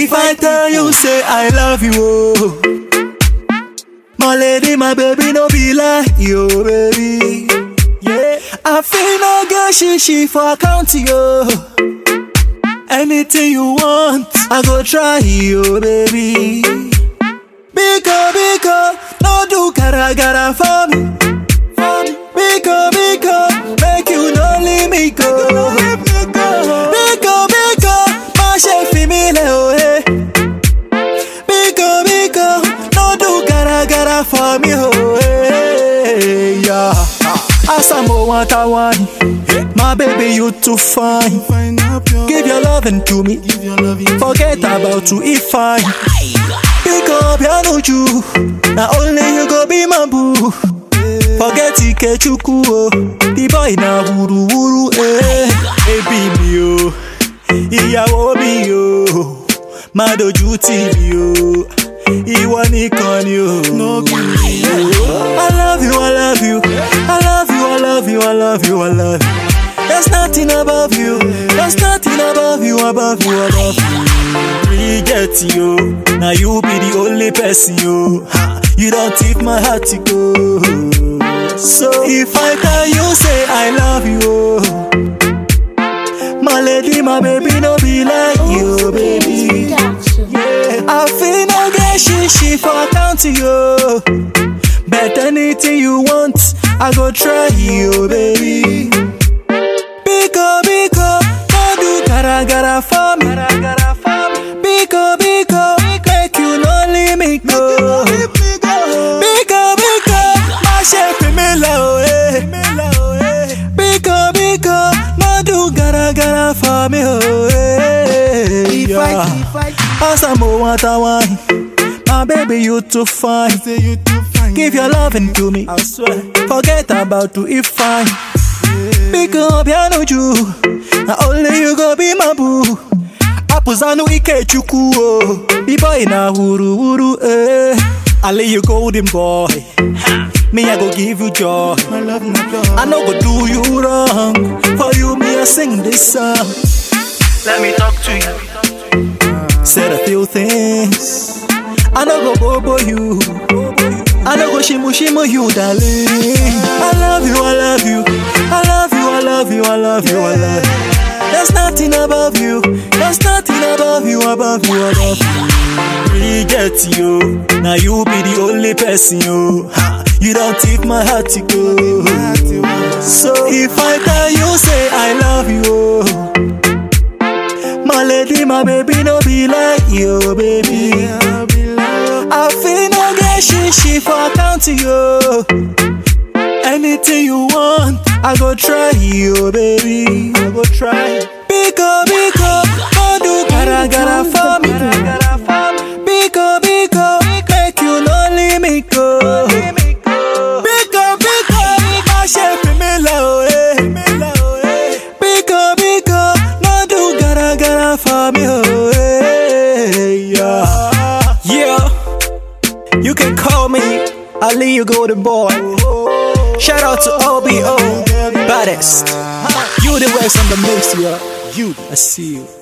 If I tell you, say I love you, oh. My lady, my baby, no be like you, baby. Yeah, I feel no get she she for account yo. Anything you want, I go try you, baby. Biko, biko, no do gara gara for me. For me. Biko, biko, make you no leave me go. Biko, biko, má ṣe fi mí lẹ̀ o, eh. Biko, biko, no do gara gara for me, oh, eh. Yeah. Asamo watawani, my baby you too fine. Give your loving to me, forget about to if fine. Pick up your nuju, now only you go be my boo. Forget Ikechukwu, oh, the boy na wuru wuru, eh. Ebi mi o, ìyàwó mi o, má dojú tì mí o, ìwọ nìkan ni o. No be me o. I love you, I love you, I love you, I love you, I love you, I love you. There's nothing above you, there's nothing above you, above you, above you. Reject you, now you be the only person you. Ha, you don't take my heart to go. So if I tell you, say I love you, oh. my lady, my baby, no be like you, baby. Yeah, I feel no get she she for account to you. Bet anything you want, I go try you, baby. Biko, biko, no do gara gara for me. Biko, biko, make you no leave me go. Biko, biko, má ṣe fi mí lẹ̀ o, eh. Biko, biko, no do gara gara for me, oh, eh. Yeah. Asamo watawani, my baby you too fine. Give your loving to me, I swear. Forget about to if fine. Pick up your nuju, now only you go be my boo. Apuzanu Ikechukwu, oh. the boy na wuru wuru, eh. I lay you golden boy. Me, I go give you joy. I no go do you wrong. For you, me, I sing this song. Let me talk to you. Said a few things. I no go bobo you. I no go shimu shimu you, darling. I love you, I love you. I love you, I love you, I love you, I love you. There's nothing above you. There's nothing above you, above you, above you. Reject you. Now you be the only person you. Ha, you don't take my heart to go. So if I tell you, say I love you. oh. My lady, my baby, no be like you, baby. I feel no get she she for account to you. Anything you want, I go try you, baby. I go try. Biko, biko, no do gara gara for me. Biko, biko, make you no leave me go. Biko, biko, má ṣe fi mí lẹ̀ o, eh. Biko, biko, no do gara gara for me, oh, eh. Yeah. Yeah. You can call me Ali, you golden boy. Shout out to OBO, baddest. You the West on the mix, yeah. You, I see you.